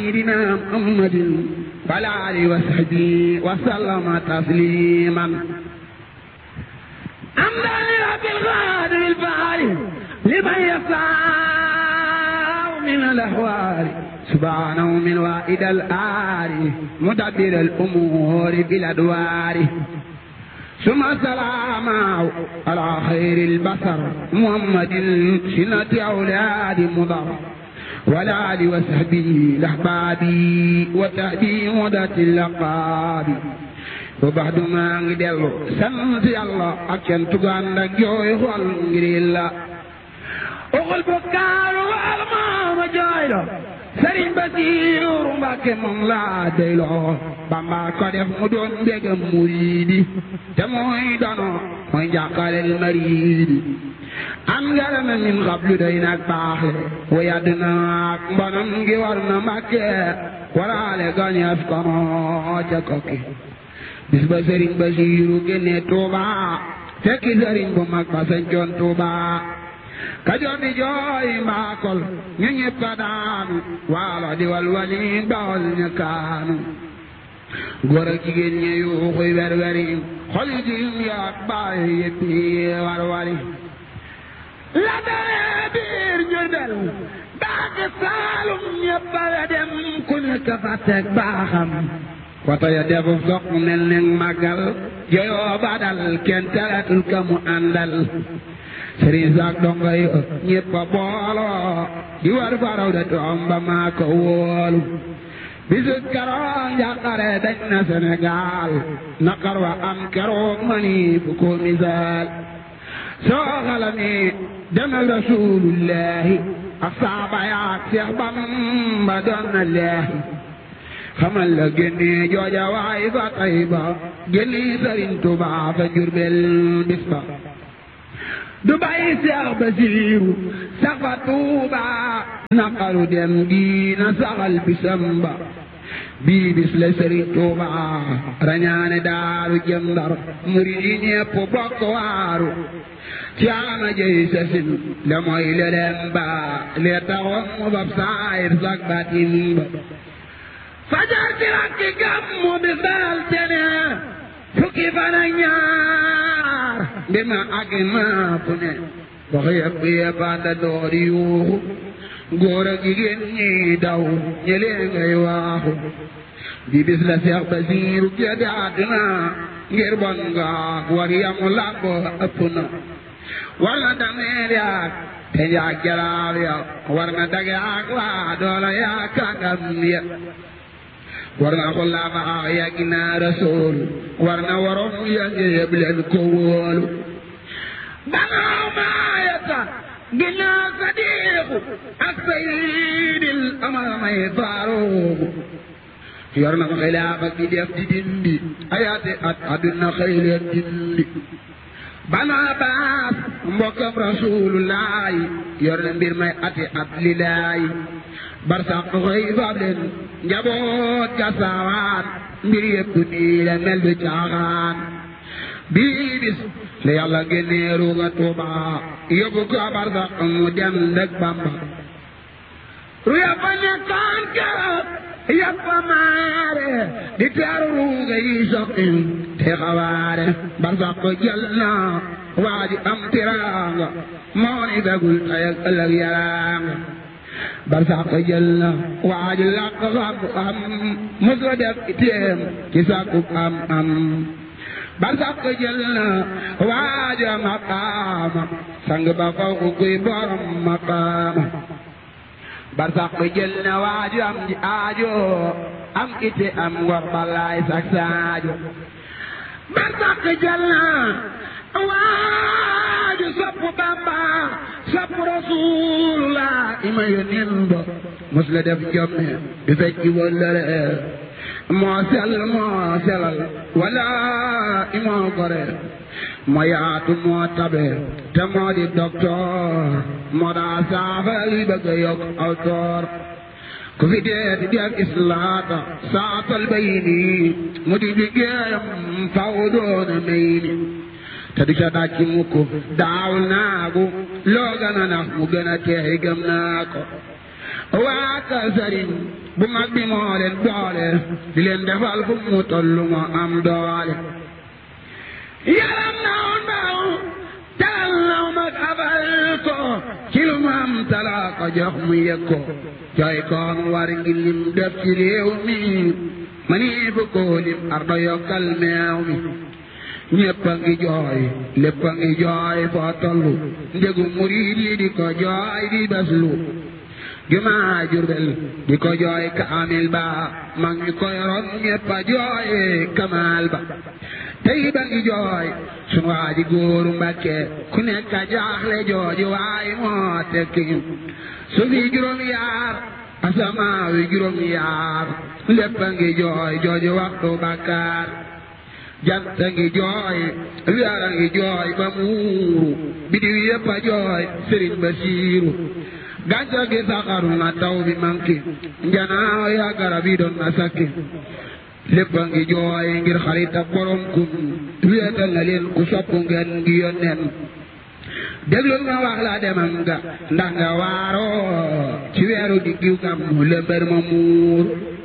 سيدنا محمد وعلى آله وصحبه وسلم تسليما أمدا لرب الغادر الفعال لمن يسعى من الأحوال سبحانه من وائد الآل مدبر الأمور بالأدوار ثم السلام على خير البشر محمد سنة أولاد مضر والآل وصحبه الأحباب وتهدي مدة اللقاب وبعد ما نجدل سنت الله أكن تغان جوي خول غريلا أقول بكار والمام جايلو sëriñ Basiiru Mbàkke moom laa doyloo Bamba ko def mu doon mbégam muriidi te mooy dono mooy njàqalel mariidi am ngarama min xablu doy nag baaxe wa yadd naak mbonam ngi war na Mbàkke waraale gañeef kono ca kokki bis ba sëriñ Basiiru génne Tuuba fekki sëriñ bu mag ba sañcoon Tuuba kajoor di jooy mbaakol ñu ñëpp ka daanu waalo di walwali bawol ñu kaanu góor ak jigéen ñi yuuxuy werweri xol yi jiim yaak baay yëpp yi warwari la daree biir Jurbel baake saalum ñëpp a dem ku nekk fa teg baaxam wata ya defu soq mel ne màggal joyoo badal kenn teratul ka mu àndal sëriñ saak donga yi ñëpp a booloo di war faraw da toom ba maa ko wóolu bisu keroog njàqare dañ na Sénégal naqar wa am keroog mani fu ko misaal soo xalami demal rasulullahi ak saaba yaak Seex Bamba doon na leehi xamal la génne jooja waay fa tay ba génne sëriñ Tuubaa fa Jurbel bis ba du bàyyi Seex Basiiru sax fa Tuuba naqaru dem diina saxal bisam ba bii bis la Sëriñ Tuuba rañaane daaru jëm Ndar murid yi ñépp bokk waaru ci ama jëy sasin la mooy leleen ba lee taxoon mu fab saayir sak batin ba fajar ci rakki gàmmu bis daal tene fukki fan ak ñaar mbir ma àgg naa fu ne wax yëpp yëpp ànda door yuuxu góor ak jigéen ñi daw ñëlee ngay waaxu di bis la Seex Basiiru gédde àdduna ngir bon nga war yamu làmb ëpp na war na dameel yaak te njaag jalaal ya war na dage ak waa doola yaa kàngam ya war na xulaama ak yàgg naa rasool war na waroon yàgg yëpp leen ko wóolu banaaw maayata ginnaaw sadiixu ak saydil amal may faaruuxu yor na xilaafa gi def di dindi ayaate at àdduna xëy leen dindi banaa baas mbokkam rasuulullaahi yor na mbir may ati at lilaayi barsax xëy faab leen njaboot ga saawaan mbir yëpp nii la mel du caaxaan bii bis la yàlla génnee ruuga tuuba yóbbu ko barsax mu dem ndëg bamba ru yàppa nekkaan keroog yàppa maare di teeru ruuga yi soqin te xawaare barsax ko jël na waa ji am tiraanga moo ni begul tey ak ëllëg yaraanga barsax jël na waaju làq xam am mos la def itéem ci sàkku am am barsax jël na waaju maqaama sang ba faw ku kuy borom maqaama barsax jël na waaju am ji aajo am ite am ngor balaay sak saajo barsax jël na waaju sopp Bamba sopp Rasulullah ima yónneen ba mos la def jomme di fecc wëllëre moo sell moo selal wala imoo gore moo yaatu moo tabe te moo di docteur moo daa saafal bëgg a yokk aw toor ku fi dee di def islaata saatal bay nii mu di liggéeyam faw doona may ni te du ca dàcc mukk daawul naagu loo gën a nax mu gën a teey gëm naa ko waa ka sëriñ bu mag bi moo leen boole di leen defal fu mu tollu moo am doole yaram naw ndaw taal naw mag abal ko ci lu mu am talaa ko jox mu yëg ko jooy koon war ngi lim def ci réew mi ma nii fu ko lim ardo yokkal meew mi ñépp a ngi jooy lépp a ngi jooy foo tollu njëgu murid yi di ko jooy di baslu jumaa Jurbel di ko jooy kaamil ba mag ñi ko yoroon ñépp a jooy kamaal ba tey ba ngi jooy sunu waa ji góoru Mbàkke ku nekk a jaaxle jooju waay moo tekki su fi juróom yaar asamaaw yi juróom yaar lépp a ngi jooy jooju waxtu bàkkaar jant a ngi jooy weer a ngi jooy ba muuru bidiw yépp a jooy sëriñ Basiiru gàncax gi saxaru na taw bi manki njanaaw ya garab yi doon na sakki lépp a ngi jooy ngir xarit ak borom kun wéetal na leen ku sopp ngeen ngi yónneen déglul ma wax la demam nga ndax nga waaroo ci weeru diggiw gam mu lëmbër ma muur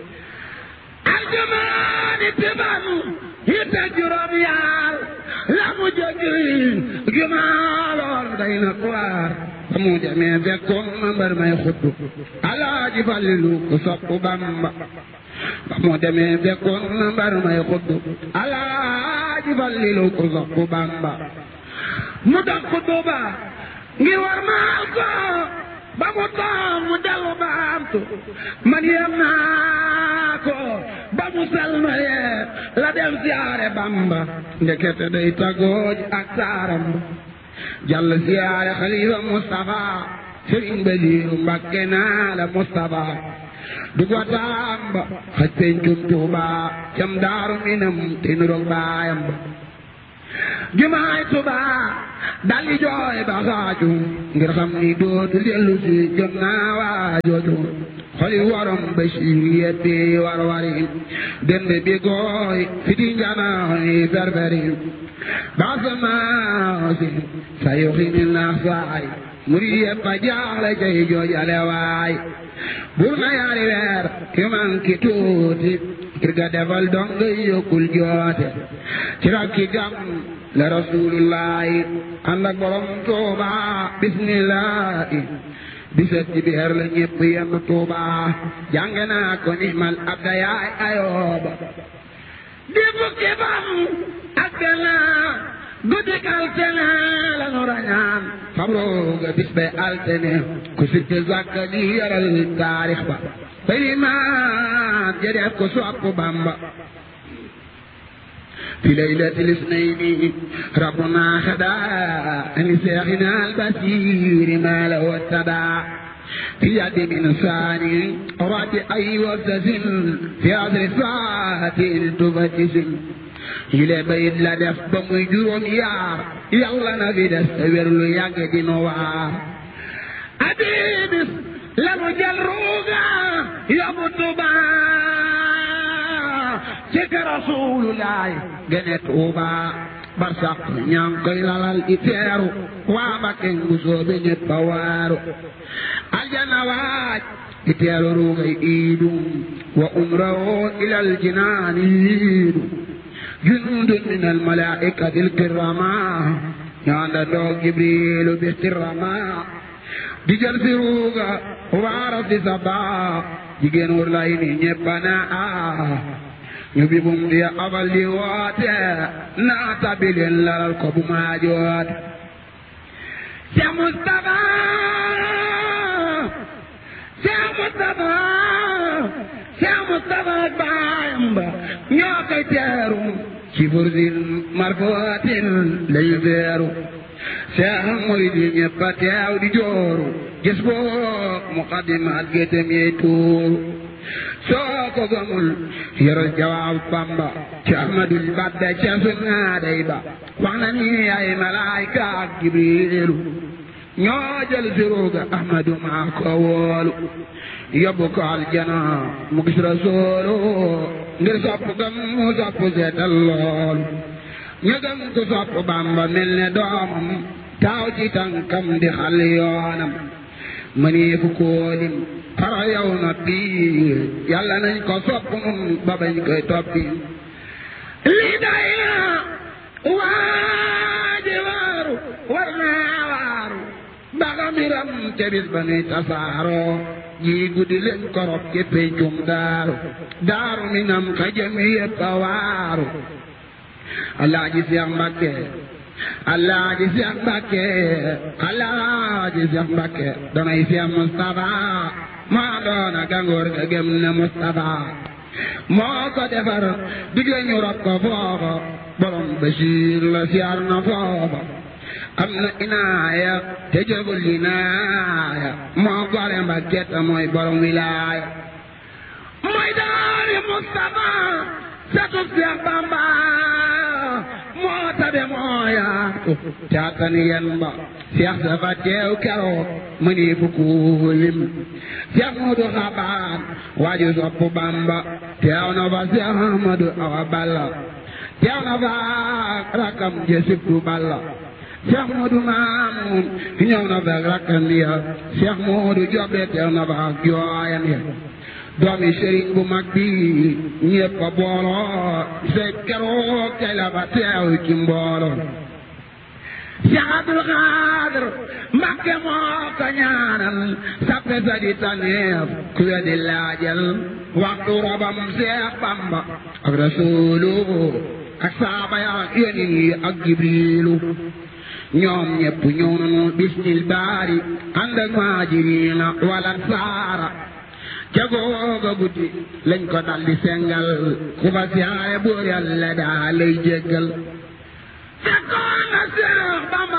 aljumaani tiban yitte juróom yaar la mu jógi jumaaloon day na kuwaar ba mu demee fekkoon ma mbër may xutbu alaaji Falilu ku sopp Bamba ba mu demee fekkoon ma mbër may xutbu alaaji Falilu ku sopp Bamba mu dox xutbu ba ngir war maal ko ba mu toog mu dellu baamtu man yem naa ko ba mu salmalee la dem siyaare Bamba ndekete day tagooj ak saaram jàll siyaare xalifa Mustafa Sëriñ Basiiru Mbàkke naa la Mustafa du ko tamba xaj pencum Tuuba cam daaru minam te nuroog baayam ba jumaay Tuuba daldi jooy ba xaaju ngir xam ni dootu dellu si jot naa waajooju xoli warom Basiiru yeppi war wari dend bi gooy fiti njanaayi ferferi baasamaasi sa yoxini naax saay murid yëpp a jaaxle cay joojale waay bur na yaari weer yu manki tuuti ngir ga defal dong yokkul joote ci rakki gam la rasulullahi ànd ak borom tuuba bismillahi bisat ci biir la ñëpp yenn tuuba jàng naa ko nimal abda yaay ayooba di fukki fan ak benn guddik altene la nu rañaan fabrooga bis bay altene ku sitte zakka di yaral taarix ba bay limaan ja def ko sopp Bamba في ليلة الاثنين ربنا خدا لشيخنا البصير ما له اتبع في يد من ثاني رد أي وابتسم في عصر ساعة تفتسم yile bayit la def ba muy juróom yaar yàlla na fi des te wér lu yàgg dina waar adibis la mu jël ruuga yóbbu Tuuba ci kër Rasulullaay gene Tuuba barsax ñaa ngi koy lalal i teeru waa Mbakke bu soobe ñëpp a waaru aljana waaj i teeru ruugay iidu wa umrahu ilal jinaani yiidu جند من الملائكة الكرامة عند دوغ جبريل باحتراما di jël si ruuga waaras di saba jigéen wur lay ni ñeppana a ñu bi bum di abal di woote naa tabi leen lalal ko bu maa joot Cheikh Moustapha Cheikh Moustapha Cheikh Moustapha ak baayam ba ñoo koy teeru ci fursin marfootin lañu teeru Cheikh murid yi ñëpp a teew di jooru gis boo muqaddimaat gétem yey tuuru soo ko gëmul yoral jawaab Bamba ci Ahmadul Badda ca sunnaaday ba wax na ni ay malaayka ak Jibriilu ñoo jël si ruuga Ahmadu maa ko woolu yóbbu ko aljana mu gis Rasuulu ngir sopp gam mu sopp seetal loolu ñu gëm ko sopp Bamba mel ne doomam taaw ci tànkam di xal yoonam mënee fu koolim fara yow na biir yàlla nañ ko sopp nun ba bañ koy toppi lii day na waaji waaru war naa waaru baga mbiram te bis ba nuy tasaaroo ji guddi leen korop ci pencum daaru daaru minam ka jëm yépp a waaru alaaji Seex Mbàkke alaaji Seex Mbàkke alaaji Seex Mbàkke danay Seex Mustafa maa doona gangoor ga gëm ne Mustafa moo ko defar digle ñu rob ko foofa borom Basiir la siyaar na foofa am na inaaya te jëgul inaaya moo gore Mbàkke te mooy borom wilaaya mooy daari Mustafa satub Seex Bamba moo tabe moo yaatu caatan yen ba Seex dafa teew keroog mëni fukku lim Seex Moodu Xabaan waaju sopp Bamba teew na fa Seex Ahmadu Awa Balla teew na fa rakam je sibtu Balla Seex Moodu Maamun ñëw na fa rakam ya Seex Moodu Jobe teew na fa jooyan ya doomi sëriñ bu mag bi ñépp a booloo se keroog tey la fa teew ci mbooloo Seex Abdul Xaadir Mbàkke moo ko ñaanal sappe sa di taneef ku wedi laajal waxtu robam Seex Bamba ak Rasuulu ak saaba ya yónni yi ak Jibriilu ñoom ñépp ñëw nañu bismil baari ànd ak maajiriina wala saara ca googa guddi lañ ko daldi sengal ku fa siyaare buur yàlla daa lay jéggal fekkoon na Seex Bamba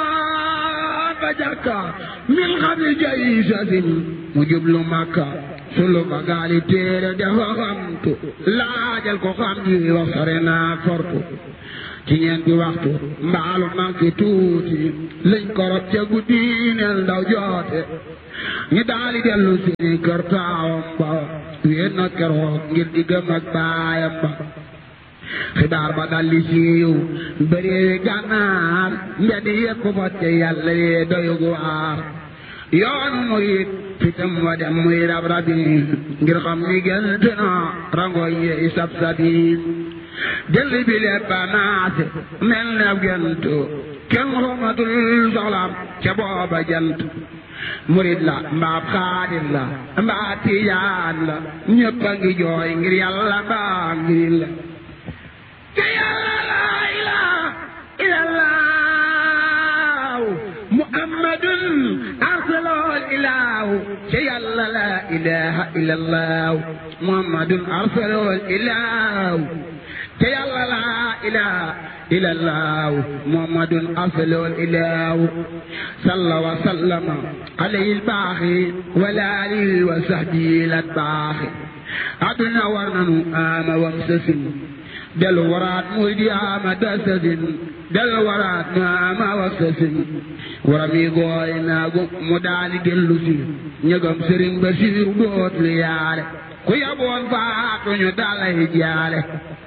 demoon ba jakka min xabil jay sasin mu jublu Makka sulu ba gaali téere dafa xamtu laajal ko xam ji wax sore naa fortu ci ñeenti waxtu mbaalu manqué tuuti lañ ko rob ca guddi neel ndaw joote ñu daali dellu seeni kër taawam ba wéet na keroog ngir di gëm ak baayam ba xibaar ba dalli siiw bëreewi gànnaar mbedd yépp fotte yàlla yee doyug waar yoonu murit fitam wa dem muy rab rabi ngir xam ni gënt na rangoy yeey sab sabi jël bi lépp a naase mel ne gent kenn xamatul soxlaam ca booba jant murit la mbaab xaadir la mbaa tijaan la ñëpp a ngi jooy ngir yàlla mbaa ngir la te yàlla laa ilaaha illallah muhammadun arsalol ilaahu te yàlla laa ilaaha illallah muhammadun arsalol ilaahu te yàlla laa ilaaha illallah muhammadun arsalol ilaahu salla wa sallama alayhi albaaxi wala alihi wa sahbihi latbaaxi aduna war nanu ama wam sasin del waraat muy di ama dasasin del waraat nu ama wam sasin warami gooy naagu mu daali dellu si ñëgam sëriñ Basiiru dootul yaale ku yaboon faatu ñu dalay jaale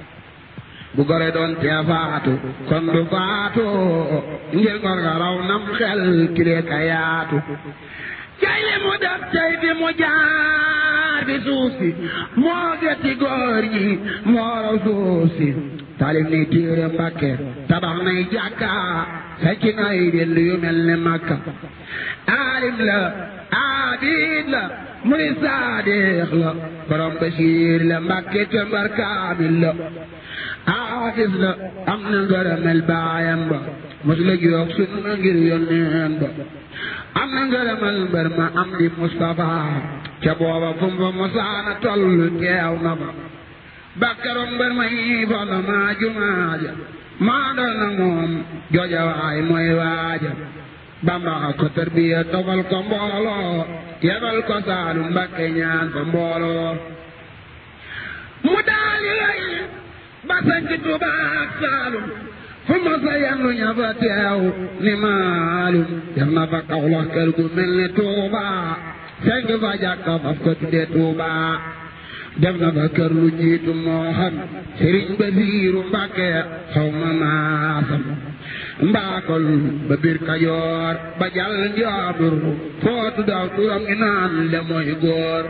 bu gore doon tee faatu kon du faatu ngir ngor nga raw nam xel kilee ka yaatu cay li mu def cay fi mu jaar fi suuf si moo getti góor ñi moo raw suuf si talif ni téere Mbàkke tabax nay jàkka fecc nay dell yu mel ne Makka aalim la aabid la murid saadiq la borom Basiir la Mbàkke te mbar kaamil la aafis la am na ngërëmel baayam ba mos la jox sunna ngir yónneen ba am na ngërëmel mbër ma am di Mustafa ca booba fu mu fa mosaana tollu teew na ba bakkaroon mbër ma yi folla maa jumaaja maa doon na moom jooja waay mooy waaja Bamba ko tarbiya tofal ko mbooloo yebal ko saalum Mbakke ñaan fa mbooloo mu daali lay ba sanc Tuuba ak Saalum fu ma sa yandu ña fa teew ni maalum def na fa Kawlax kër gu mel ni Tuuba senk fa jàkka faf ko tudde Tuuba def na fa kër lu jiitu moo xam Sëriñ Basiiru Mbàkke xaw ma maasam mbaakol ba biir kajoor ba jàll njaambur footu daw turam ngi naan le mooy góor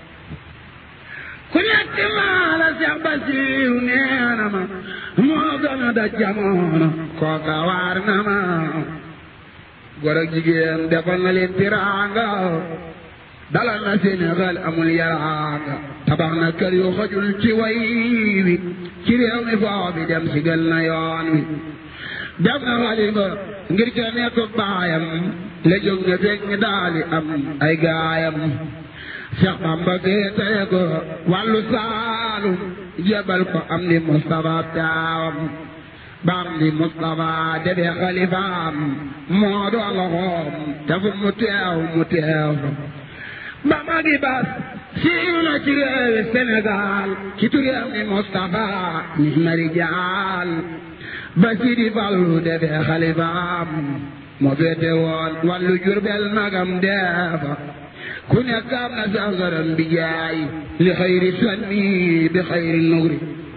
ku nekk maa la Seex Basiiru nee na ma moo gën a da jamono kooka waar na ma góor ak jigéen defal na leen tiraanga dalal na Sénégal amul yaraanga tabax na kër yu xajul ci way wi ci réew mi foo bi dem si gël na yoon wi def na xalifa ngir ca nekk baayam la jóg na fekk ñi daali am ay gaayam Seex Bamba féetee ko wàllu saalum jébal ko am di Mustafa taawam ba am di Mustafa defee xalifaam moo doon loxoom te fu mu teew mu teew ba magi bas siiw na ci réewi Sénégal ci turam ni Mustafa ni mari jaal ba Sidi Fallu defee xalifaam moo féete woon wàllu Jurbel magam deefa ku nekk am na sangaram bi jaay li xayri sanni bi xayri nugri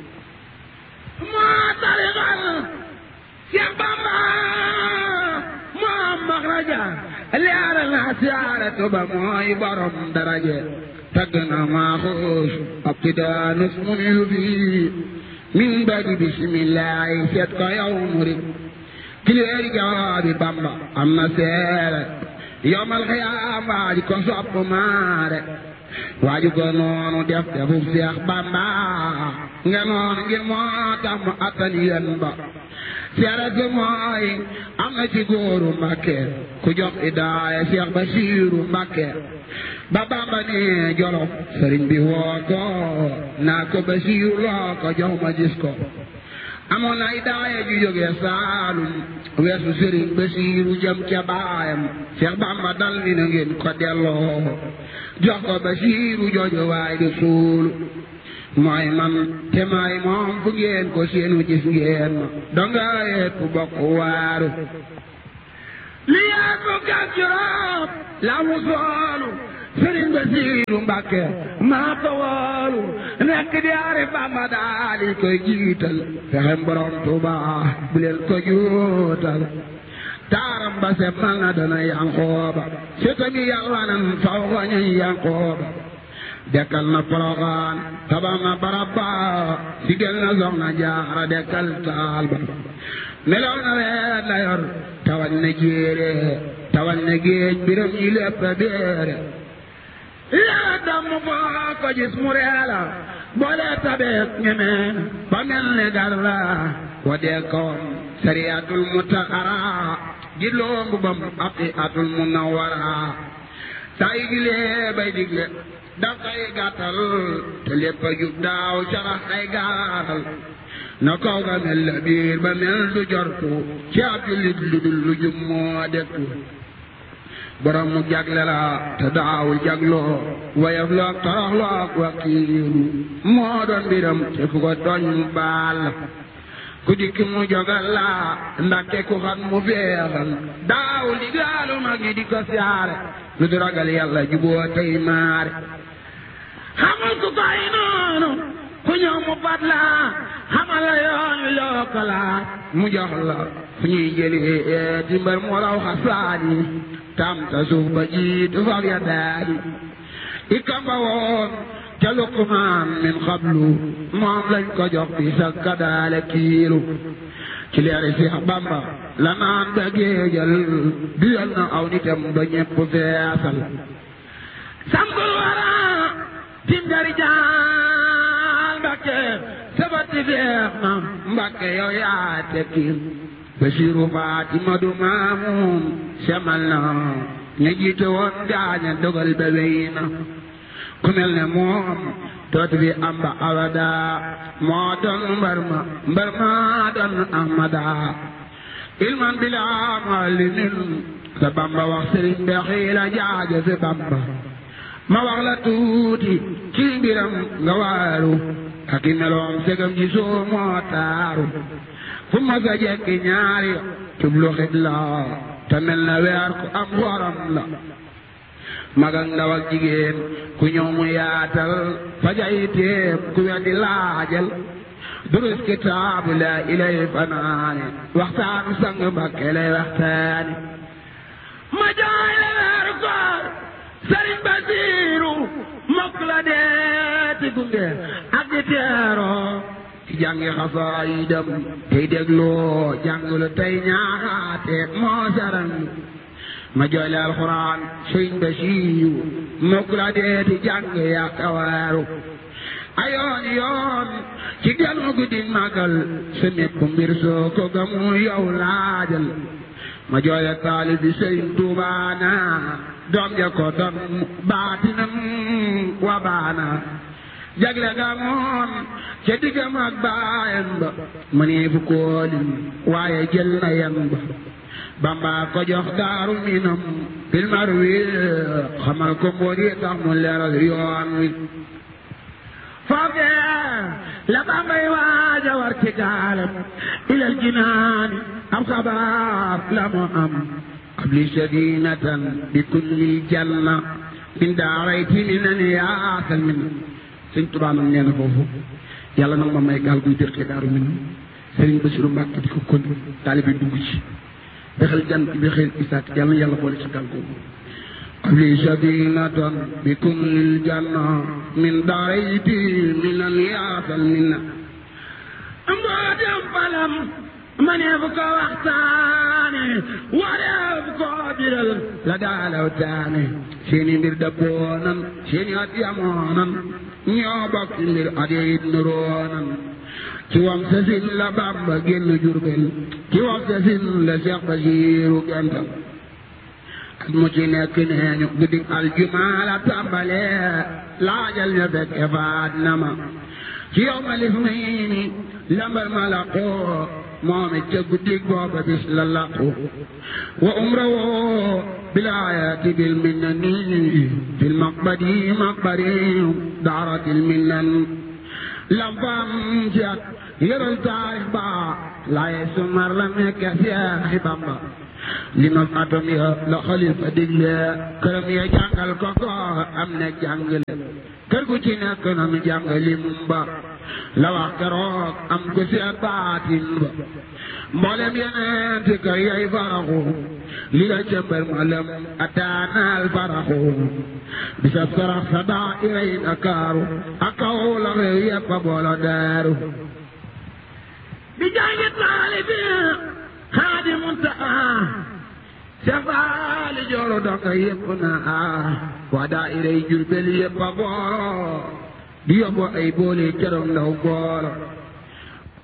moo tarixal Seex Bamba moo maxraja leeral na siyaaratu ba mooy borom daraje tagg na maaxuus ab tidaanus mu yu fii min badi bisimillahi seet ko yow murid kileeri jawaabi Bamba am na seere yowmal xiyaam waaju ko sopp maare waaju ko noonu def defu Seex Bamba nga noonu ngir moo tax mu attan yen ba seere si mooy am na ci góoru Mbàkke ku jox idaaya Seex Basiiru Mbàkke ba Bamba ne Jolof sëriñ bi woo ko naa ko Basiiru loo ko jox ma gis ko amoon na idaaya ju jógee Saalum weesu sëriñ Basiiru jëm ca baayam Seex Bamba dal ni na ngeen ko delloo jox ko Basiiru jooju waay di suulu mooy man te maay moom fu ngeen ko seenu gis ngeen ma donga yeet ku bokk waaru li yaa ko gàccuroot la mu soolu sëriñ Basiiru Mbàkke maa ko woolu nekk di ari Bamba daal di koy jiital fexem borom Tuuba bu leen ko juutal taaram ba se mal na dana Yankooba setami yalwanan faw ko ñuy Yankooba dekkal na Poroxaan tabax na barabba sigel na Soxna Jaara dekkal taal ba melow na weet la yor tawal na jéere tawal na géej biram yi lépp béere yaa damm foo ko gis mu reela boole tabeek ñeme ba mel ne gar la wa dee kawam sariyatul mutaxara ji loombu bam aqi atul munawara saa yi gilee bay digle daf koy gàttal te lépp a jub daaw carax ay gaaral na kaw ga mel la biir ba mel du jortu ci ab jullit lu dul lu jub moo dekku borom mu jagle la te daawul jagloo wayaf loog torox loog wakiilu moo doon mbiram te fu ko tooñ mu baal ku dikk mu jogal la ndakke ku xam mu feexal daawul digaalu mag ñi di ko siyaare lu du ragal yàlla juboo tey maare xamul ku koy noonu ku ñëw mu fat la xamal la yoon wi loo ko laaj mu jox la fu ñuy jëlee di mbër mu raw xasaani tam ta suuf ba jiitu fab ya daani i kamba woon ca Luqmaan min xablu moom lañ ko jox bi sa kadaale kiilu ci leeri Seex Bamba la naan ba géejal duyal na aw nitam ba ñepp feesal sambul wara tindari jaal Mbakke sabati feex na Mbakke yow yaa tekkiil Basiiru Faatima du Maamun semal na ña jiite woon gaaña dogal ba wey na ku mel ne moom dootu fi am ba abada moo doon mbar ma mbar ma doon ahmada ilman bila malimin sa bamba wax sëriñ be xiila jaaja fi bamba ma wax la tuuti ci mbiram nga waaru ak i meloom segam ji soo moo taaru fu ma sa jekki ñaari jublu xibla te mel na weer ku am xoram la mag ak ndaw ak jigéen ku ñëw mu yaatal fajay téem ku weddi laajal durus kitaabu la ilay fanaane waxtaanu sang Mbakke lay waxtaane ma jaay la weeru koor Sëriñ Basiiru mokk la deeti gunge ak di teeroo ci jàngi xasaayidam tey dégloo jàngulu tey ñaaxaate moo saran ma jooyle alxuraan Sëriñ Basiiru mokk la deeti jànge yaa kawaaru ayoon yoon ci ganu guddi magal sa mépp mbir soo ko gamu yow laajal ma jooye taalib bi Sëriñ Tuubaana doom ja ko doon baatinam wa baana jagle ga moon ca diggam ak baayam ba ma nee fu koolim waaye jël na yan ba Bamba ko jox daaru minam bil marwi xamal ko mbóot yi tax mu leeral yoon wi foofee la Bambay waaja war ci gaalam ilal jinaani am xabaar la mu am qabli sadinatan bi kulli janna min daarayti minan yaasal min sëñ Tuubaa nag nee na foofu yàlla nag ma may gaal guy dër ci daaru min Sëriñ Basiru Mbàkke di ko kon taalibe dugg ci bexel jant bi xel isaat yàlla na yàlla boole ci gaal googu qabli sadinatan bi kulli janna min daarayti minan yaasal minna mbootem falam ma ne bu ko waxtaane wareef ko biral la daalaw taane seeni mbir dabboonan seeni at yamoonan ñoo bokk mbir at yit nuroonan ci wam sasin la Bamba génn Jurbel ci wam sasin la Seex Basiiru gental at mu ci nekk neeñu guddi aljumaa la tàmbale laajal ñu fekke faat na ma ci yow ma lif mayni lambar ma la qoo moom it ca guddig booba bis la laqu wa umra woo bilaayati bil minnani fil maqbadi maqbari daaratil minnan lam faam ci at yëral taarix ba laaye sumar la nekk Seexi Bamba li ma atom ya la xalifa digle këram ya jàngal ko ko am na jàngale kër gu ci nekk na mu jàngali mum ba la wax keroog am ko seet baatin ba mboolem yeneen ti kër yay faraxu li la cëmbal ma lëm ataanaal faraxu bisab sarax sa daa iray Dakaaru ak kaw la réew yépp a boolo daaru bi jàngi taalibi Xaadimu Muntaxa Sefaali jooro donga yépp na ah waa daa iray Jurbel yépp a boolo di yóbbu ay boole keroog ndaw boolo